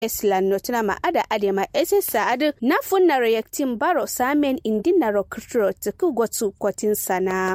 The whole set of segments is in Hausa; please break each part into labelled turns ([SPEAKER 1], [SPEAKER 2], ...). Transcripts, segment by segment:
[SPEAKER 1] eslan notuna ma ada adema ese saadu na funna reactin baro samen indina rokutro tuku gotu kwatin sana.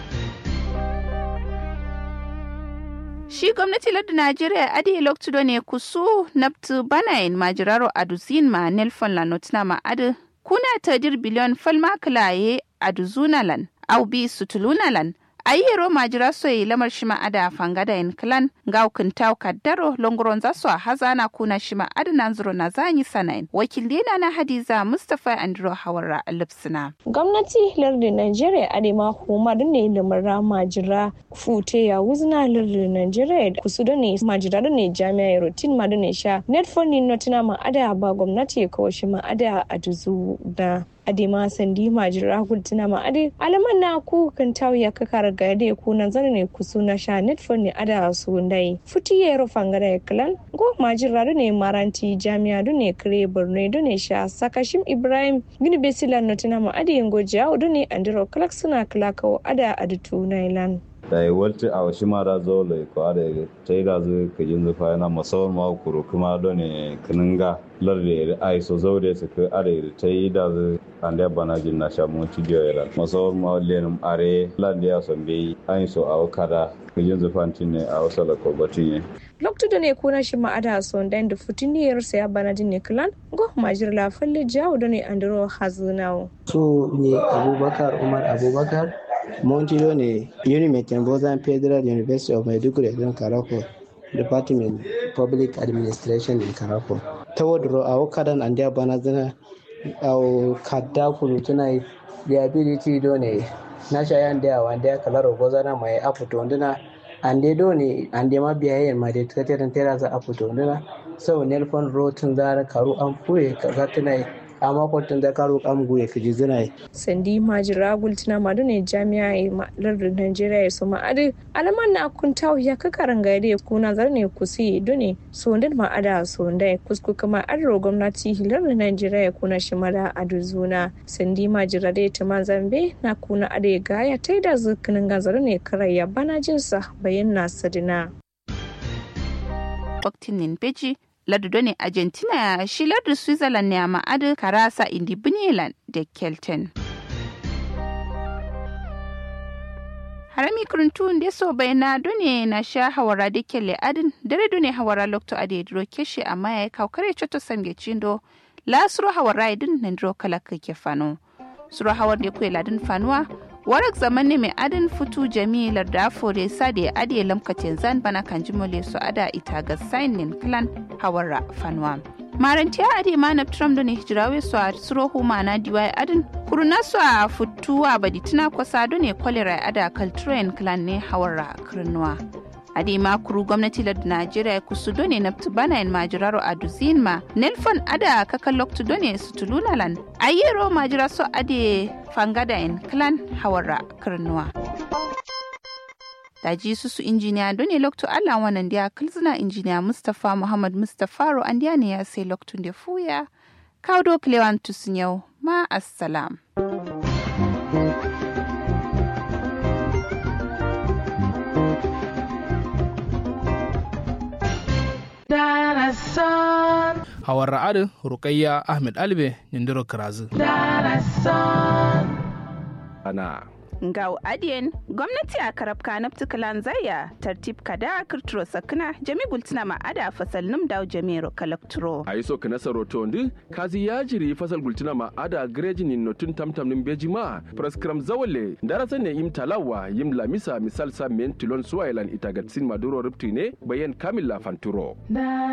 [SPEAKER 2] Shi gwamnati lardu Najeriya adi loktudo ne kusu nabtu banayin majiraro aduzin ma nelfon la notina ma adu kuna tadir biliyon falma kilaye aduzunalan au bi sutulunalan ayyero majira soyi lamar shima ada fangada in klan ga tau kaddaro longoron za su hazana kuna shima adana zuro na zanyi sanayin wakilina na hadiza mustafa andro hawara lipsina
[SPEAKER 3] gwamnati lardin nigeria adema huma da ne lamara majira fute ya wuzna lardin nigeria kusu da ne majira da ne jami'a rotin ma da ne sha netfoni notina ma ada ba gwamnati ya kawo shi ma ada a duzu da adema sandi majira hultuna ma ade alaman na ku kan tawiya ka kara ga de ku nan zane ne ku suna sha netfon ne ada su ndai futi ya ro fangara ya kalan go majira ne maranti jami'a du ne kare borno du ne sha sakashim ibrahim gini besila notina ma ade yango jawo du ne andiro kalak suna kalakawo ada adutu nailan
[SPEAKER 4] da yi walti a wasu mara zo lai ko da ta yi da zai ka jin zufa yana masawar ma kuro kuma don ne kininga larde ai so zaure su ka are ta yi da zai an da bana jin na shamu ci biyo ya masawar ma lenin are lande ya son bai an so a kada ka jin zufa ne a wasu lakobatin ya
[SPEAKER 3] loktu da ne kuna shi ma'ada son dan da futiniyar sa ya bana jin ne kilan go majir la falle jawo da ne andro hazunawo
[SPEAKER 5] so ne abubakar umar abubakar Montilo ne Unimet Bozan Federal University of Maiduguri don Karako, Department Public Administration in Karako. Ta wadro a wakadan an da bana zana a kadda kunu tuna liability do ne na shayan da wanda ya kalaro gozana mai afuto nduna an dai do ne an dai ma biyayen ma da tattalin tera za afuto nduna sau nelfon rotun zara karu an fuye kaza tuna amma kwatan da karo kam guye kaji zina
[SPEAKER 3] sandi majira gultina madu ne jami'a e lardin najeriya ya soma adi alaman na kunta ya kakaran gari kuna zar ne kusi dune sondin ma ada sonda kusku kama adro gwamnati lardin najeriya ya kuna shimara adu zuna sandi majira da ta zambe na kuna ade gaya ta da zukinin gazar ne karaya bana jinsa bayan na sadina.
[SPEAKER 2] Waktin Beji lardu ne argentina shi lardu switzerland ne a ma'adar karasa indi biniland da kelton harami kuruntu da so bai na dune na sha hawara da kelle adin dare dune hawara lokto ade dro keshi amma ya kawo kare choto samge chindo la suro hawara idin na dro kala ke fano suro hawar da kuwa ladin fanuwa warak zaman ne mai adin fitu jami'ar da afore sade ade lamkacin zan bana kan jimole su ada ita ga sainin clan hawara fanwa marantiya ade ma na tram da ne hijirawe su a suro huma na diwai adin kuruna su a futuwa baditina kwasa da ne kwalera ada kalturain clan ne hawara kirnuwa ade ma kuru gwamnati da najeriya kusu done na bana in majiraro a duzin ma nelfon ada kakan loktu done su tulunalan ayyero majira so ade fangada in clan hawara kirnuwa daji su su injiniya done loktu allah wannan dia kilzina injiniya mustapha muhammad mustapha ro an ne ya sai loktun da fuya kawo kilewan tusun yau ma assalam.
[SPEAKER 6] hawar ra'adu rukayya ahmed albe nindiro kirazu
[SPEAKER 4] ana
[SPEAKER 2] Ngau adiyen gwamnati a karab kanab tukalan zaya tartib kada kirturo sakna jami gultina ma ada fasal num daw jamiro kalakturo.
[SPEAKER 7] a yi so kana saroto ndi kazi ya jiri fasal gultina ma ada grejin nin notun tamtam nin beji ma praskram zawale darasa ne im talawa yim lamisa misal sa men tilon suwailan itagatsin maduro rupti ne bayan kamil la fanturo.